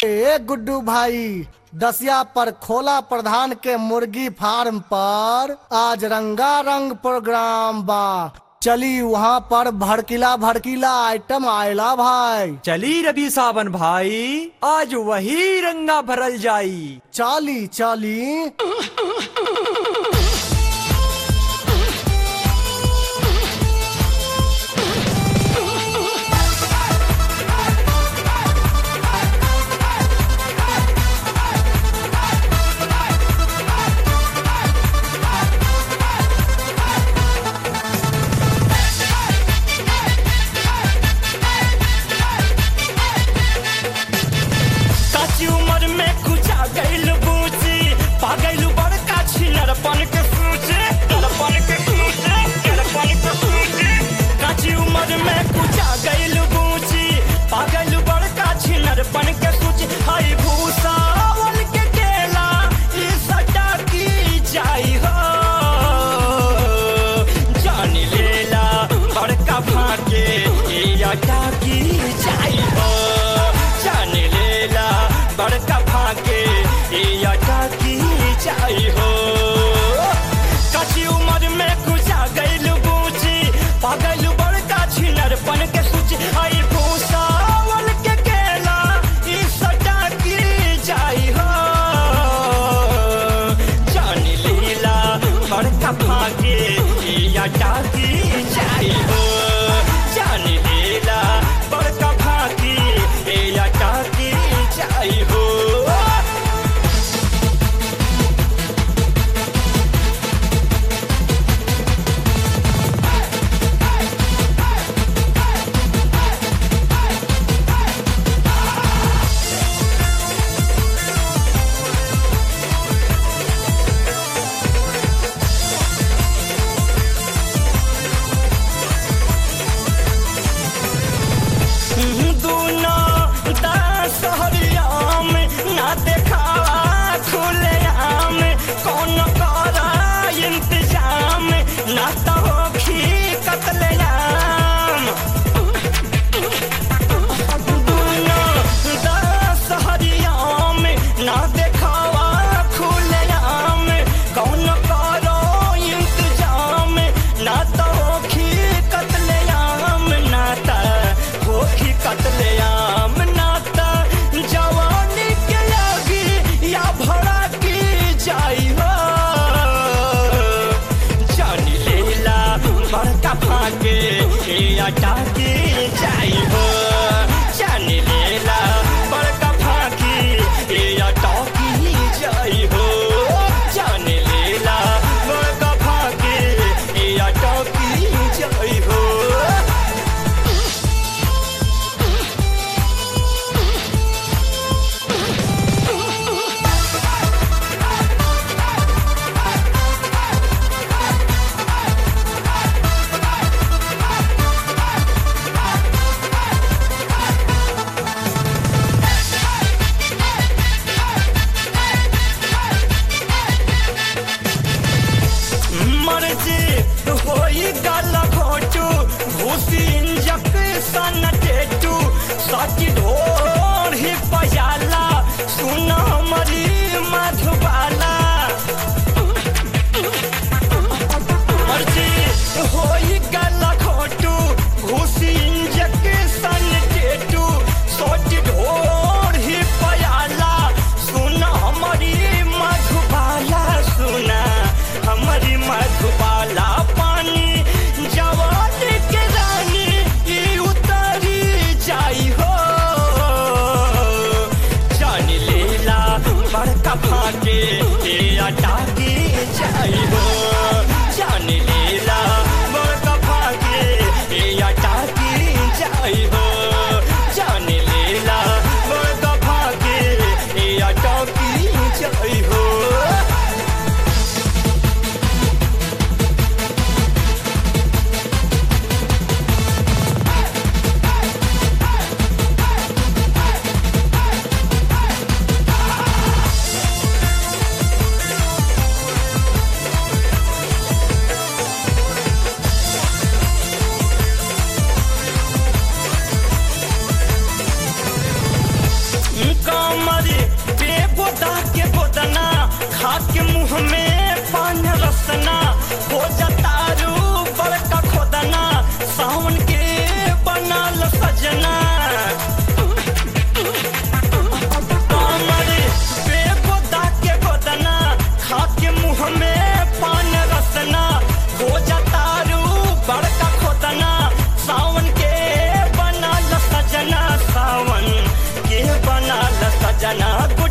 ए गुड्डू भाई दसिया पर खोला प्रधान के मुर्गी फार्म पर आज रंगा रंग प्रोग्राम बा चली वहाँ पर भड़कीला भड़कीला आइटम आयला भाई चली रवि सावन भाई आज वही रंगा भरल जाई चाली चाली काची उम्र में कुछ आ गइल बूची पा गइल बड़का कमरे बेगोदा के गोदना खा के मुंह में पान रसना हो जतारू बड़का खोदना सावन के बनल सजना कमरे बेगोदा के गोदना खा के मुंह में पान रसना हो जतारू बड़का खोदना सावन के बनल सजना सावन के बनल सजना